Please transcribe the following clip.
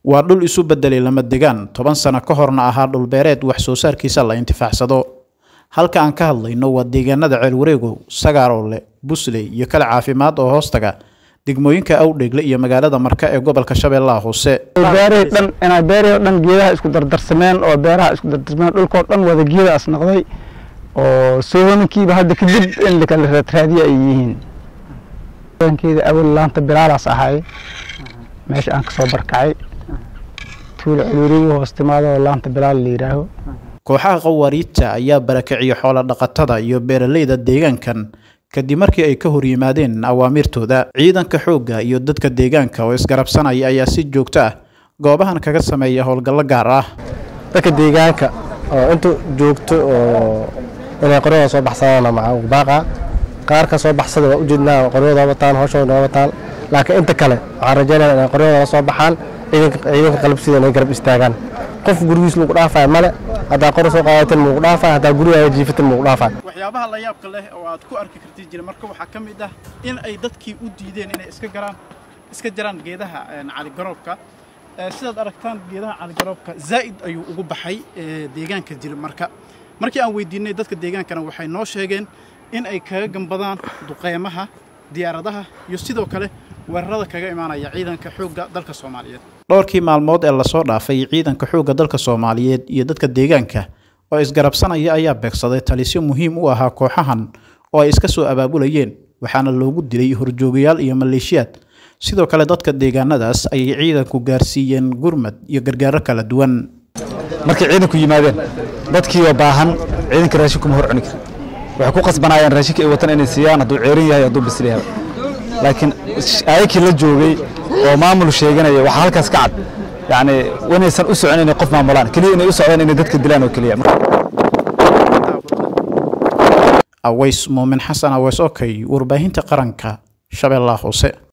waa dhul isu bedelay lama degaan toban sano ka horna ahaa dhulbeereed wax soo saarkiisa la intifaacsado halka aan ka hadlayno waa deegaanada ceelwareegow sagaaroole busley iyo kale caafimaad oo hoostaga degmooyinka awdheegle iyo magaalada marka ee gobolka shabeellaha hoose beerihii dhan inay beerihii oo dhan geedaha isku dardarsameen oo beeraha isku dardarsameen dhulkoo dhan wada geedaas noqday oo soohoninkiiba hadda kadib in lakala raadraadiya ay yihiin deegaankeeda awal laanta bilaalaas ahay meesha aan kasoo barkacay tuulo celuuriga hoos timaado oo laanta bilaal la yidhaaho kooxaha qawaariidta ayaa barakiciya xoola dhaqatada iyo beeraleyda deegaankan kadib markii ay ka hor yimaadeen awaamirtooda ciidanka xoogga iyo dadka deegaanka oo isgarabsanaya ayaa si joogto ah goobahan kaga sameeya howlgallo gaar ah dadka deegaanka oo inta joogto oo inay qoryada soo baxsadaan maca baaqa qaar ka soo baxsada waa ujeednaa qoryada wataan hooshooda wataan laakiin inta kale waxaan rajaynaya inay qoryada la soo baxaan ciidanka qalabsida inay garab istaagaan qof gurigiis lagu dhaafaya male haddaa qori soo qaadatin mugu dhaafaya haddaa gurigaaga jiifatin mugu dhaafaya waxyaabaha la yaabka leh oo aad ku arki kartid jira marka waxaa ka mid ah in ay dadkii u diideen inay iska garaan iska jaraan geedaha caligaroobka sidaad aragtaan geedaha caligaroobka zaa'id ayuu ugu baxay deegaanka jira marka markii aan weydiinay dadka deegaankana waxay noo sheegeen in ay kaga gambadaan duqeymaha diyaaradaha iyo sidoo kale weerarada kaga imaanaya ciidanka xoogga dalka soomaaliyeed dhowrkii maalmood ee lasoo dhaafay ciidanka xoogga dalka soomaaliyeed iyo dadka deegaanka oo isgarabsanaya ayaa beegsaday talisyo muhiim u ahaa kooxahan oo ay iska soo abaabulayeen waxaana loogu dilay horjoogayaal iyo maleeshiyaad sidoo kale dadka deegaanadaas ayay ciidanku gaarsiiyeen gurmad iyo gargaaro kala duwan markay ciidanku yimaadeen dadkiioo baahan ciidanka raashin kuma hor cuni kara waxay ku qasbanaayeen raashinka ay watan inay siiyaan hadduu ceerin yahay hadduu bisil yahay laakiin ayakii la joogay oo maamul sheeganaya waxaa halkaas ka cad yacni inaysan u socon inay qof maamulaan keliya inay u socdaan inay dadka dilaan oo keliya aways muumin xasan aweys okey warbaahinta qaranka shabeellaha hoose